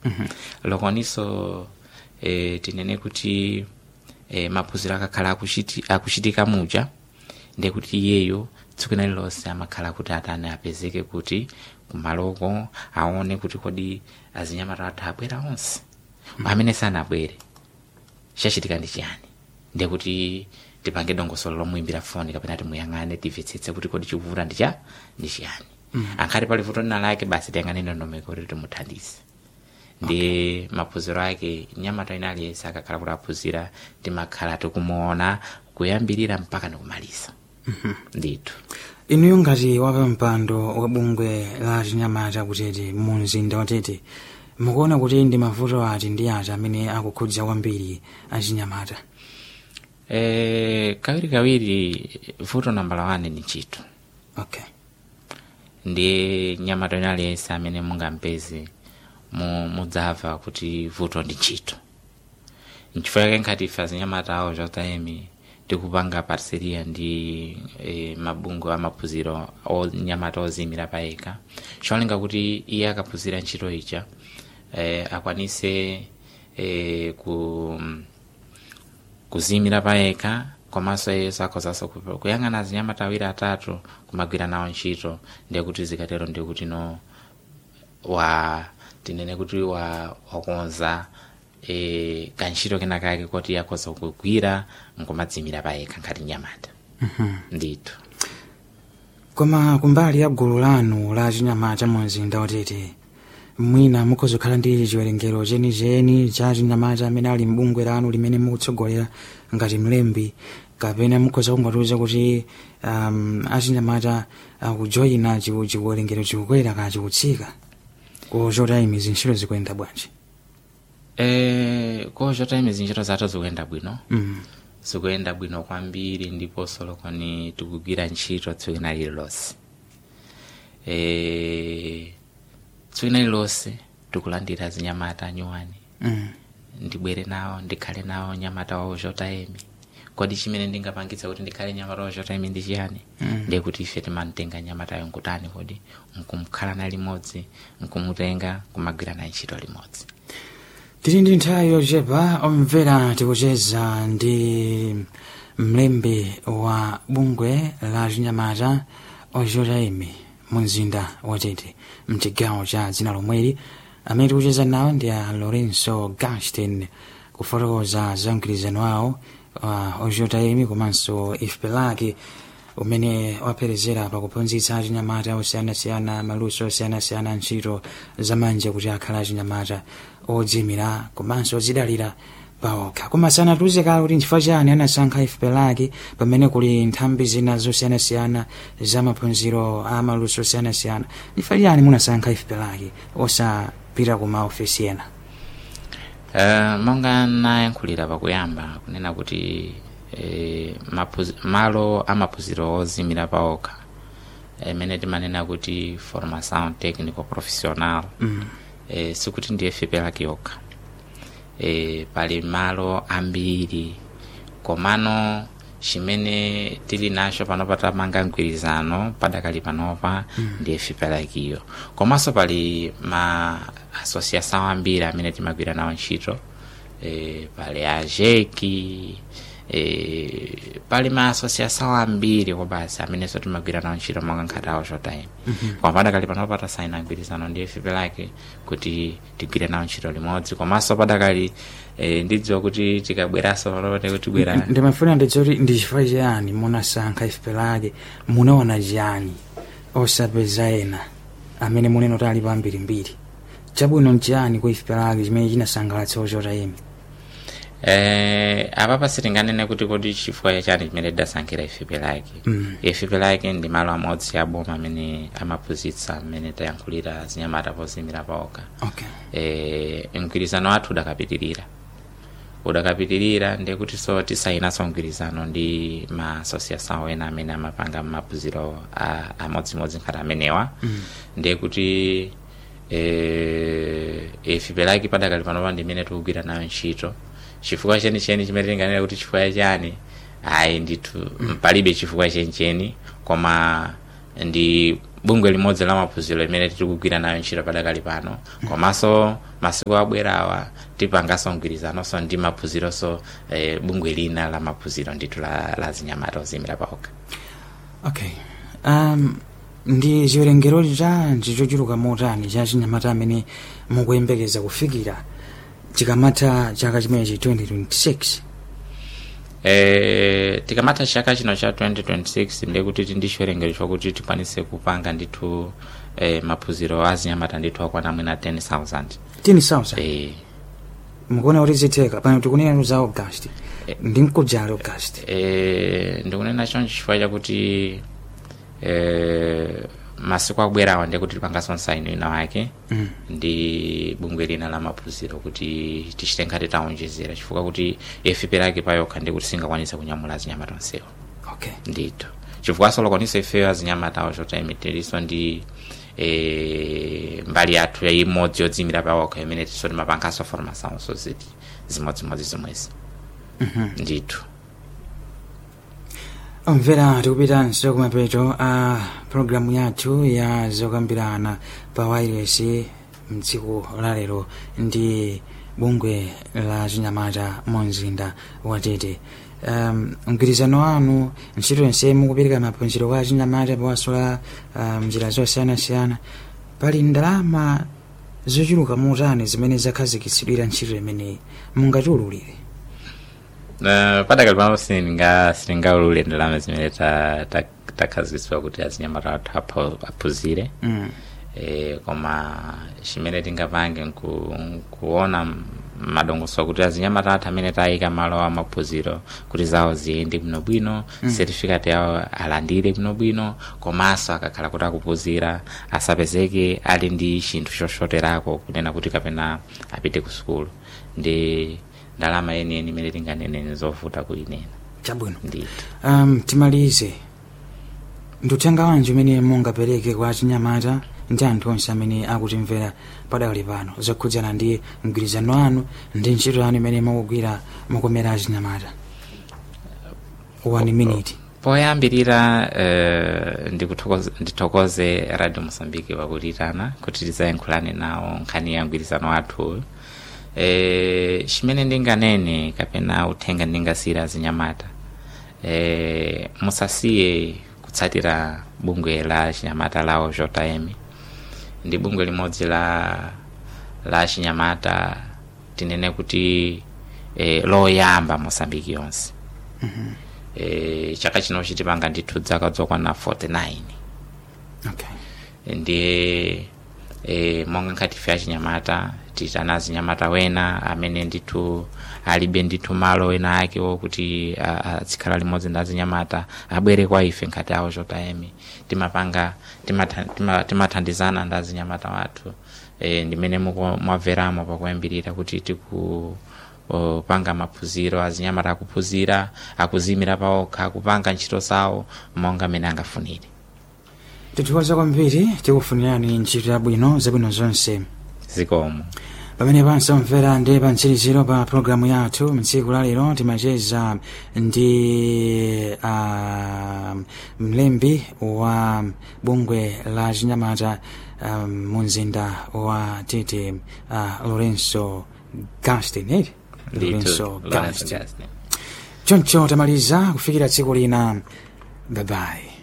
lokoniso e, tinene kuti e, maphunziro akakhala akuchiti, akuchitika muja ndekuti iyeyo tsiku lina lilonse amakhala kuti atani apezeke kuti kumaloko aone kuti kodi azinyamata athu abwera onse amene sanabwere chachitika ndi chiyani ndekuti tipange dongosolo lomuimbira foni kapena timuyang'ane timvetsetse kuti kodi chikuvuta ndi cha ndi chiyani ankhati pali vuto lina lake basi tiyang'ane ndondomeko kuti timuthandize ndi maphunziro ake nyamata ina aliyense akakhala kuti aphunzira timakhala tikumuona kuyambirira mpaka nikumaliza ndithu inuyo ngati wapampando wa bungwe la chinyamata kutete mu mzinda watete mukuona kuti ndi mavuto ati ndi ati amene akukhudza kwambiri achinyamata e, kawiri kawiri vuto nambala wane ni ntchito okay ndi nyamata ina aliyense amene mungampeze mu- mudzamva kuti vuto ndi ntchito nchifukwa yake nkhati ife azinyamata awo zotayemi tikupanga parseria ndi e, mabungwe amaphunziro onyamata ozimira payekha cholinga kuti iye akaphunzira ntchito ija e, akwanise e, ku kuzimira payekha komanso iyenso akhozanso ku- kuyang'ana azinyamata awiri atatu kumagwira nawo ntchito ndekuti zikatero ndikuti no wa tinene kuti wa wakonza e, kantchito kena kake kuti akhoza kugwira nkumadzimira payekha nkhati nyamata ndithu koma kumbali ya gulu lanu la chinyamata mu mzinda watete mwina mukhoza kukhala ndi chiwerengero chenicheni cha chinyamata amene ali mbungwe lanu limene mukutsogolera ngati mlembi kapena mukhoza kungatiuza kuti um, achinyamata akujoyina chiwu- chiwerengero chikukwera ka chikutsika kuchotayimi zintchito zikuyenda bwanji e, kochotayimi zintchito zathu zikuyenda bwino mm. zikuyenda bwino kwambiri ndiponso lokoni tikugwira ntchito tsiku lina lililonse e, tsiku lina lililonse tikulandira zinyamata nyuwani mm. ndibwere nawo ndikhale nawo nyamata wawo chotayemi kodi chimene ndingapangitsa kuti ndikhale nyamata wawo chotayemi ndi chiyani Mm. ndiye kuti ife timamtenga nyamatayo nkutani kodi nkumkhala na limodzi nkumutenga kumagwira naye ntchito limodzi tili ndi nthawi yochepa omvera tikucheza ndi mlembi wa bungwe la chinyamata ochotaimi mu mzinda watete mchigawo cha dzina lomweli amene tikucheza nawo ndi a lorenzo gastin kufotokoza za mgwirizano wawo wa ochotaimi komanso ifpelaki umene waperezera pakuphunzitsa achinyamata osiyanasiyana maluso osiyanasiyana ntchito zamanja kuti akhala achinyamata odzimira komanso odzidalira paokha koma sanatiuze kale kuti nchifukwa chani anasankha ifpelaki pamene kuli nthambi zina zosiyanasiyana za maphunziro a maluso osiyanasiyana nchifukwa chani munasankha ifpelaki osapita ku maofesi ena Uh, monga nayankhulira pakuyamba kunena kuti eh, maphuzi- malo amaphunziro ozimira paokha imene timanena kuti formação técnico profissional mm. eh, sikuti ndiye fepelaki yokha eh, pali malo ambiri komano chimene tili nacho panopa tamanga mgwirizano padakali panopa ndiye fepelakiyo komanso pali ma asociação ambiri amene timagwira nawo ntchito eh, pali ajeki eh, pali ma asociação ambiri kobasi amenenso timagwira nawo ntchito monga nkhati awo chotime koma padakali panopa tasaina mgwirizano ndiye fepelaki kuti tigwire nawo ntchito limodzi komanso padakali eh, ndidziwa kuti tikabweranso panopa kuti bwera ndimafuna ndidzoti ndi chifukwa chiyani munasankha ifpelaki munaona chiyani osapeza ena amene munena kuti alipo ambirimbiri chabwino nchiyani ku ifpelaki chimene chinasangalatsa ochotaimi Eh, apapa sitinganene kuti kodi chifukwa chani chimene tidasankhira ifipe lake Mm. ifipe lake ndi malo amodzi aboma amene amaphunzitsa amene tayankhulira zinyamata pozimira paokha okay eh, mgwirizano wathu udakapitirira udakapitirira ndiye kuti so tisayinaso mgwirizano ndi ma association ena amene amapanga maphunziro a- amodzimodzi nkhati amenewa Mm. ndiye kuti eh, ifipe lake padakali panopa ndimene tikugwira nayo ntchito chifukwa chenicheni chimene tinganena kuti chifukwa chani ayi ndithu palibe chifukwa chenicheni koma ndi bungwe limodzi la maphunziro limene tiri kugwira nayo ntchito padakali pano komanso masiku abwerawa tipanganso mgwirizanonso ndi maphunzironso eh, bungwe lina la maphunziro ndithu la, la zinyamata oziyimira paokha okay um, ndi chiwerengero chanji chochuluka motani cha chinyamata amene mukuyembekeza kufikira chikamatha chaka chimenechi 2026 Eh, tikamatha chaka chino cha 2026 ndiye kuti ndi chiwerengero chokuti tikwanise kupanga ndithu eh, maphunziro azinyamata ndithu akwana mwina 10000 10000 eh, mukuona kuti zitheka pano tikunena za august ndi mkujali august eh, ndikunena choncho chifukwa chakuti eh, masiku abwerawa ndiye kuti tipanganso nsaino ina wake Mm. ndi bungwe lina la maphunziro kuti tichite ngati taonjezera chifukwa kuti ife perake payokha ndi kuti singakwanise kunyamula azinyamata onsewa okay ndithu chifukwa solokwanisa ifeyo azinyamatawo chotaimitirinso ndi e, mbali yathu imodzi yodzimira pawokha imene tiso timapanganso formação so ziti zimodzimodzi zomwezi ndithu omvera tikupitanso kumapeto a programu yathu ya zokambirana pa wireless mtsiku lalero ndi bungwe la chinyamata mu mzinda wa tete um, mgwirizano wanu ntchito yonse mukupereka maphunziro kwa chinyamata pawaso la um, njira zosiyanasiyana pali ndalama zochuluka motani zimene zakhazikitsidwira ntchito imeneyi mungatiululire Uh, padakali pano sininga siningaulule ndalama zimene ta- ta- takhazikitsidwa kuti azinyamata athu apho- aphunzire mm. e, koma chimene tingapange nku- nkuona madongosolo kuti azinyamata athu amene tayika malo a maphunziro kuti zawo ziyende bwinobwino mm. certificate yawo alandire bwinobwino komanso akakhala kuti akuphunzira asapezeke ali ndi chinthu choshoterako kunena kuti kapena apite ku sukulu ndi ndalama yeniyeni imene tinganene zovuta kuyinena chabwino ndithu um, timalize nduthenga wanji umene mungapereke kwa chinyamata ndi anthu onse amene akutimvera padakali pano zokhudzana ndi mgwirizano wanu ndi ntchito yanu imene mukugwira mukomera achinyamata one minute poyambirira uh, ndikuthokoze ndithokoze radio mosambiki pakutitana kuti tizayankhulane nawo nkhani ya mgwirizano wathu eh, chimene ndinganene kapena uthenga ndingasiyira azinyamata eh, musasiye kutsatira bungwe la chinyamata lawo jm ndi bungwe limodzi la la chinyamata tinene kuti eh, loyamba mosambiki yonse eh, chaka chino chitipanga ndithu dzaka zokwana 49 okay ndiye e, monga nkhati ife achinyamata titana azinyamata wena amene ndithu alibe ndithu malo ena ake wokuti azikhala limodzi ndi azinyamata abwere kwa ife nkhati awo chotayemi timapanga timatha- tima- timathandizana ndi azinyamata wathu e, ndimene muku- mwamveramo pakuyambirira kuti tiku o, panga maphunziro azinyamata akuphunzira akuzimira paokha akupanga ntchito zawo monga mmene angafunire tithokoza kwambiri tikufunirani ntchito yabwino zabwino zonse zikomo pamene pansomvera ndi pa mtsiriziro pa programu yathu mtsiku lalero timacheza ndi uh, mlembi wa bungwe la chinyamata um, mu mzinda wa tete uh, lorenzo gastin eh? lorenzo gastin choncho tamaliza kufikira tsiku lina babayi